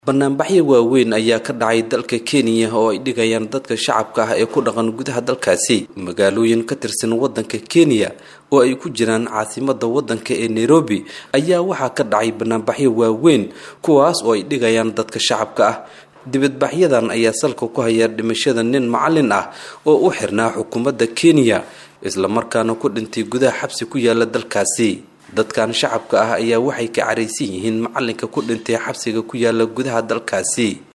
banaanbaxyo waaweyn ayaa ka dhacay dalka kenya oo ay dhigayaan dadka shacabka ah ee ku dhaqan gudaha dalkaasi magaalooyin ka tirsan wadanka kenya oo ay ku jiraan caasimada wadanka ee nairobi ayaa waxaa ka dhacay banaanbaxyo waaweyn kuwaas oo ay dhigayaan dadka shacabka ah dibadbaxyadan ayaa salka ku haya dhimashada nin macalin ah oo u xirnaa xukuumadda kenya islamarkaana ku dhintay gudaha xabsi ku yaala dalkaasi dadkan shacabka ah ayaa waxay ka caraysan yihiin macalinka ku dhintay xabsiga ku yaala gudaha dalkaasi